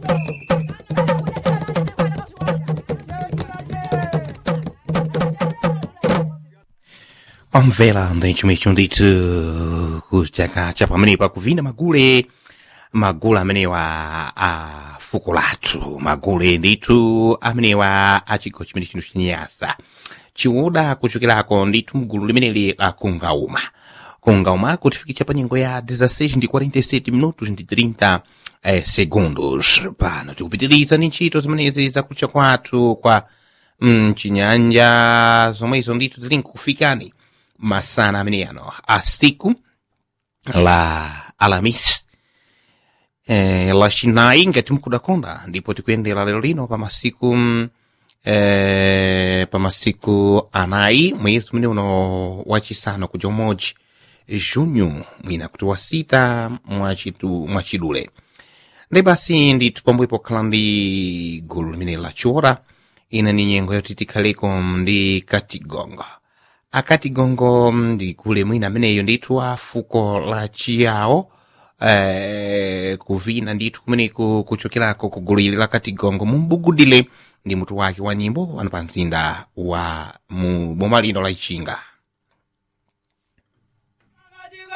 omvera mdenchimwecho ndithu kuchakacha pamene pakuvina magule magule amenewa a fuko lathu magule ndithu amenewa a chigawo chimene chino chinyasa chiwoda kuchokerako ndithu mgulu limeneli la kungauma kungauma kutifikitsa pa nyengo ya 16 ndi 47 minutos ndi 30 eh, segundos pano tikupitiriza ndi ntchito zimenezi zakutcha kwathu kwa mchinyanja zomwezo ndithu zili nkufikani masana amene ano a siku la alamis eh, lachinayi ngati mukudakonda ndipo tikuyendera lero lino pa masiku mm, eh, pa masiku anayi mwezi umene uno wachisanu kuja umodzi junho mwina kuti wasita mwachitu- mwachidule ndi basi ndithu pomwepo khala ndi gulu limene lachiora ina ni nyengo yoti tikhaleko ndi katigongo akatigongo ndi gule mwina ameneyo ndithu a fuko la chiyawo eh, kuvina ndithu kumeneku kuchokerako ku gulu ili la katigongo mumbugudile ndi mutu wake wa nyimbo wanu pa mzinda wa mu boma lino la ichinga